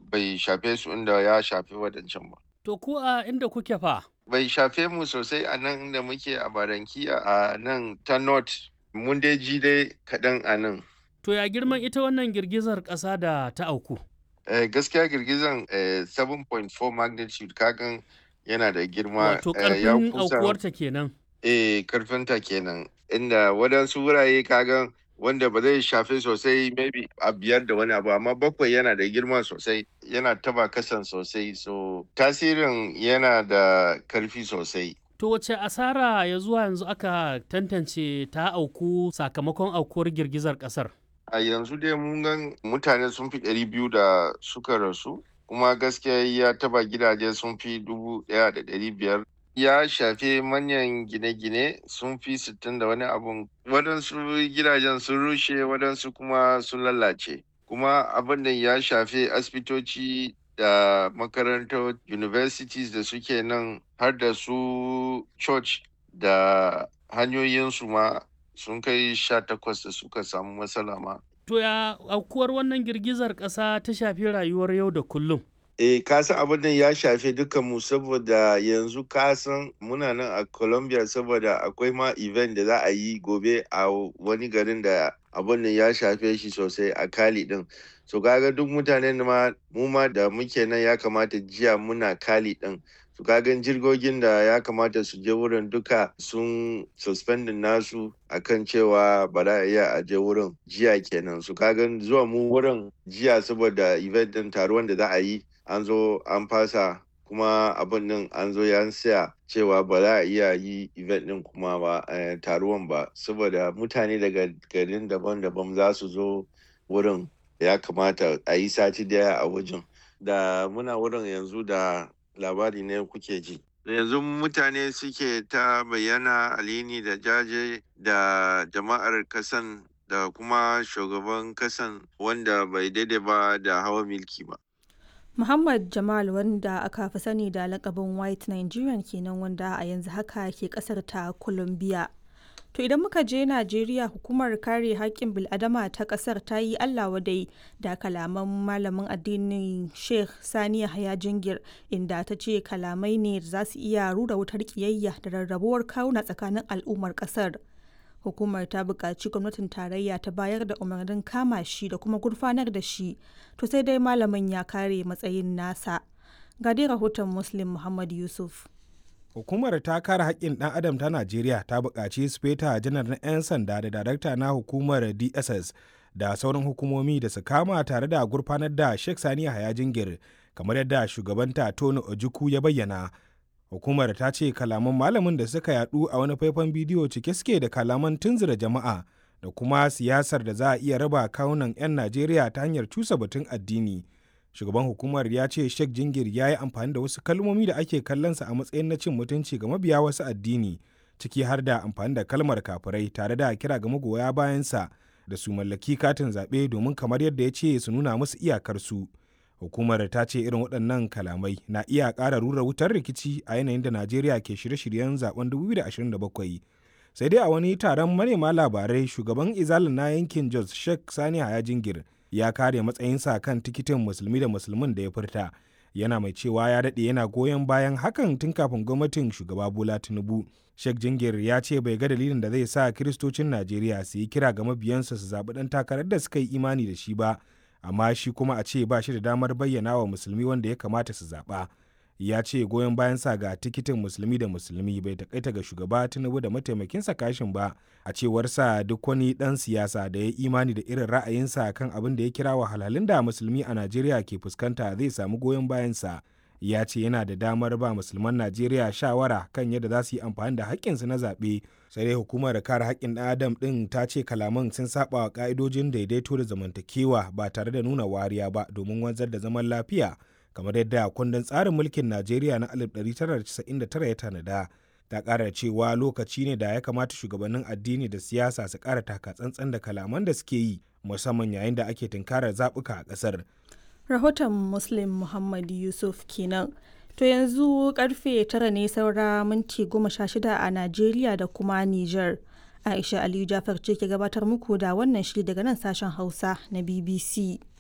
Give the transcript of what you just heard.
bai shafe su inda ya shafe wadancan ba. To ku a inda kuke fa? Bai shafe mu sosai a nan inda muke a Baranki a nan ta North. Mun dai ji dai kaɗan a nan. To ya girman ita wannan girgizar ƙasa da ta auku? Eh, gaskiya girgizan eh, 7.4 magnitude kagan yana da girma. Wato eh, ya ƙarfin kusa- aukuwarta kenan. Eh, karfinta kenan. Inda waɗansu wurare kagan wanda ba zai shafe sosai maybe a biyar da wani abu amma bakwai yana da girma sosai yana taba kasan sosai so tasirin yana da karfi sosai To wace asara ya zuwa yanzu aka tantance ta auku sakamakon aukuwar girgizar ƙasar? a yanzu dai mun gan mutane sun fi ɗari biyu da suka rasu kuma gaskiya ya taba gidaje sun fi dubu ɗaya da ɗari biyar ya shafe manyan gine-gine sun fi sittin da wani abun waɗansu gidajen sun rushe waɗansu kuma sun lalace kuma abin da ya shafe asibitoci da makarantar universities da suke nan har da su church da hanyoyinsu ma sun kai sha takwas da suka samu matsala ma To ya aukuwar wannan girgizar ƙasa ta shafi rayuwar yau da kullum? Eh, ka san abin nan ya shafe dukkan mu saboda yanzu ka san muna nan a Colombia saboda akwai ma event da za a yi gobe a wani garin da abin nan ya shafe shi sosai a Cali din. So kaga duk mutanen ma mu ma da muke nan ya kamata jiya muna Cali din. So kaga jirgogin da ya kamata su je wurin duka sun suspendin nasu akan cewa ba za a iya a je wurin jiya kenan. So kaga zuwa mu wurin jiya saboda event din taruwan da za a yi an zo an fasa kuma abin nan an zo ya siya cewa ba za a iya yi event din kuma ba eh, taruwan ba saboda mutane daga garin daban-daban za su zo wurin ya kamata a yi sati daya a wajen da muna wurin yanzu da labari ne kuke ji da yanzu mutane suke ta bayyana alini da jaje da jama'ar kasan da kuma shugaban kasan wanda bai daidai ba da hawa milki ba Muhammad Jamal wanda aka fi sani da lakabin White Nigerian kenan wanda a yanzu haka ke kasar ta Colombia. To idan muka je Najeriya hukumar kare haƙƙin bil'adama ta ƙasar ta yi Allah wadai da kalaman malamin addinin Sheikh Sani Yahaya Jingir inda ta ce kalamai ne da za su iya rura wutar ƙiyayya da rarrabuwar kawuna tsakanin al'ummar ƙasar. Hukumar ta buƙaci gwamnatin tarayya ta bayar da umarnin kama shi da kuma gurfanar da shi, to sai dai malamin ya kare matsayin nasa. Ga dai rahoton Muslim Muhammad Yusuf. Hukumar ta kare haƙƙin ɗan adam ta Najeriya ta buƙaci Speta janar na 'yan sanda da darakta na hukumar DSS da sauran hukumomi da su kama tare da gurfanar da Sheikh Sani Yahaya Jingir kamar yadda shugabanta Tony Ojukwu ya bayyana. Hukumar ta ce kalaman malamin da suka yadu a wani faifan bidiyo cike suke da kalaman tunzura jama'a da kuma siyasar da za a iya raba kawunan 'yan Najeriya ta hanyar cusa batun addini. Shugaban hukumar ya ce Sheikh Jingir ya yi amfani da wasu kalmomi da ake kallonsa a matsayin na cin mutunci ga mabiya wasu addini, ciki har da amfani da kalmar kafirai tare da kira ga magoya bayansa da su mallaki katin zaɓe domin kamar yadda ya ce su nuna musu iyakarsu. Hukumar ta ce irin waɗannan kalamai na iya ƙara rura wutar rikici a yanayin da Najeriya ke shirye-shiryen zaben 2027. Sai dai a wani taron manema labarai shugaban izalin na yankin Jos Sheikh Sani Haya Jingir ya kare matsayinsa kan tikitin musulmi da musulmin da ya furta. Yana mai cewa ya daɗe yana goyon bayan hakan tun kafin gwamnatin shugaba Bola Tinubu. Sheikh Jingir ya ce bai ga dalilin da zai sa kiristocin Najeriya su yi kira ga mabiyansa su zaɓi ɗan takarar da suka yi imani da shi ba. amma shi kuma a ce ba shi da damar bayyana wa musulmi wanda ya kamata su zaɓa ya ce goyon bayan sa ga tikitin musulmi da musulmi bai takaita ga shugaba tinubu da mataimakinsa kashin ba a cewar sa duk wani ɗan siyasa da ya imani da irin ra'ayinsa kan abin da ya kira wahalhalun da musulmi a najeriya ke fuskanta zai samu goyon bayansa ya ce yana da damar ba musulman najeriya shawara kan yadda za su yi amfani da haƙƙinsu na zaɓe sai dai hukumar kare haƙƙin ɗan adam ɗin ta ce kalaman sun saba wa ƙa'idojin daidaito da zamantakewa ba tare da nuna wariya ba domin wanzar da zaman lafiya kamar yadda kundin tsarin mulkin najeriya na 1999 ya tanada ta ƙara cewa lokaci ne da ya kamata shugabannin addini da siyasa su ƙara taka tsantsan da kalaman da suke yi musamman yayin da ake tunkarar zaɓuka a ƙasar Rahoton Muslim Muhammad Yusuf kenan. To yanzu karfe tara ne saura minti goma sha shida a Najeriya da kuma Nijar. Aisha Aliyu Jafar ce ke gabatar muku da wannan shiri daga nan sashen Hausa na BBC.